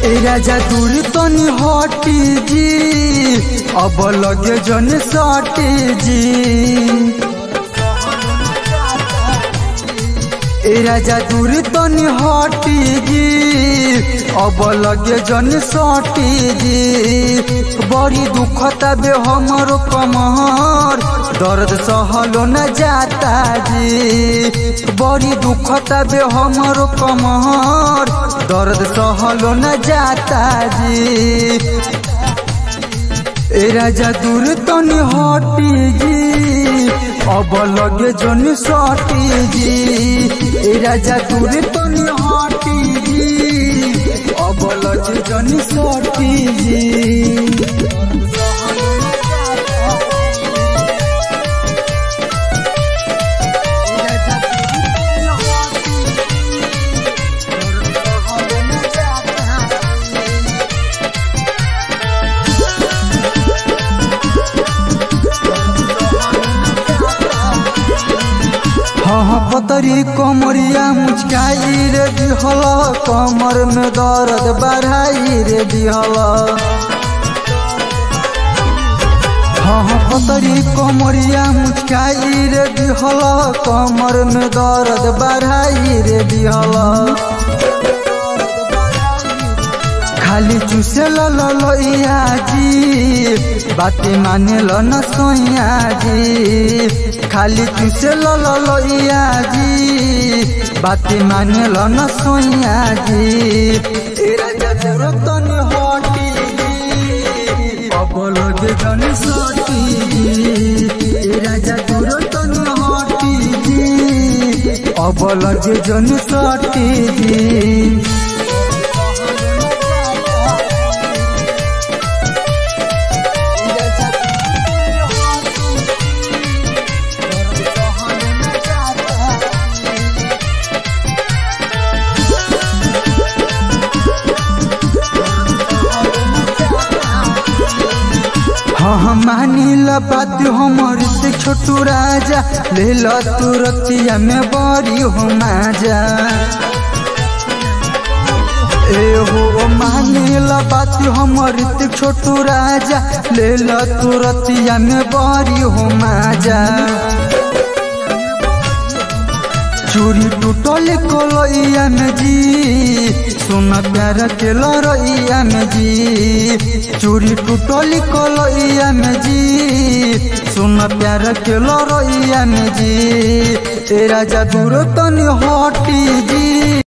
ए राजा दूर तनी हटी जी अब लगे जन सटी जी ए राजा दूर तनी हटी जी अब लगे जन सटी जी बड़ी दुखता बे हमरो कमर दर्द सहलो न जाता जी बड़ी दुखता बे हमरो कमर दर्द सहलो न जाता जी ए राजा दूर तनी हटी जी अब लगे जन सटी जी ए राजा दूर तनी हटी जी अब लगे जन सटी जी हाँ पतरी कमरिया मुचकाई रे दिहल कमर में दर्द बढ़ाई रे दिहल हाँ पतरी कमरिया मुचकाई रे दिहल कमर में दर्द बढ़ाई रे दिहल खाली चूसे लइया जी बाते माने ल न सोइया जी खाली चूसे लइया जी बाते माने ल न सोइया जी ए राजा जरूरत तनी हटी जी अब लगे जन सटी जी ए राजा जरूरत तनी हटी जी अब लगे जन सटी जी हाँ हाँ मानी ला बात हमर से छोटू राजा ले लो तुरतिया में बड़ी हो माजा ए हो मानी ला बात हमर से छोटू राजा ले लो तुरतिया में बड़ी हो माजा चूरी टूटल कलैया में जी सोना प्यार के लड़ैया में जी चूरी टूटल कलैया में जी सोना प्यार के लड़ैया में जी ए राजा दूर तनी हटी जी